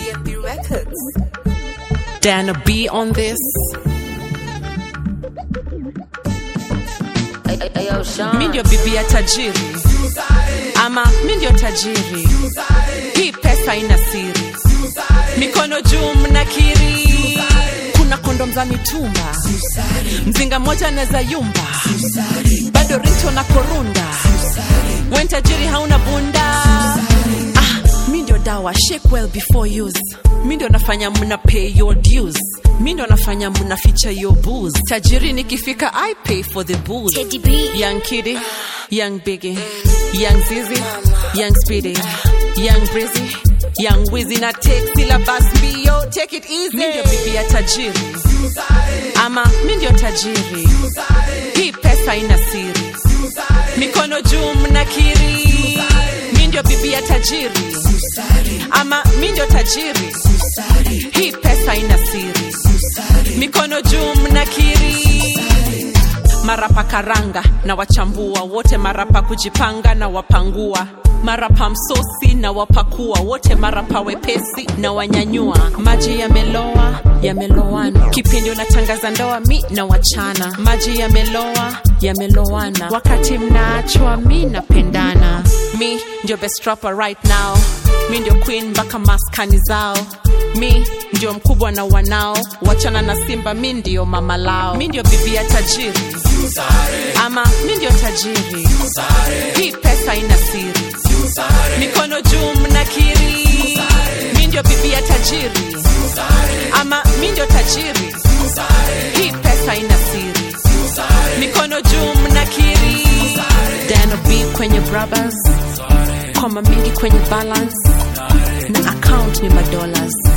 DNB Records. Dana B on this. Mi ndio bibi ya tajiri ama mi ndio tajiri, hii pesa ina siri, mikono juu mnakiri, kuna kondom za mitumba, mzinga mmoja anaweza yumba, bado rito na korunda, wen tajiri hauna bunda ah, mi ndio dawa shake well before use mi ndio nafanya mna pay your dues mi ndio nafanya mna feature your booze tajiri nikifika i pay for the booze Teddy B. young kiddy young biggie young zizi young speedy young breezy young wizzy na take syllabus mbio take it easy mi ndio bibi ya tajiri ama mi ndio tajiri hii pesa ina siri mikono juu mnakiri mi ndio bibi ya tajiri ama mi ndio tajiri hii pesa ina siri mikono juu mnakiri marapa karanga na wachambua wote marapa kujipanga na wapangua marapa msosi na wapakua wote marapa wepesi na wanyanyua maji yameloa yamelowana kipindi unatangaza ndoa mi na wachana maji yameloa yamelowana wakati mnaachwa mi napendana mi ndio best rapper right now mi ndio queen mpaka maskani zao mi ndio mkubwa na wanao wachana na simba mi ndio mama lao mi ndio bibi ya tajiri ama mi ndio tajiri hii pesa ina siri mikono juu mnakiri mi ndio bibi ya tajiri ama mi ndio tajiri hii pesa ina siri mikono juu mnakiri dano b kwenye brothers koma mingi kwenye balance na account ni madollars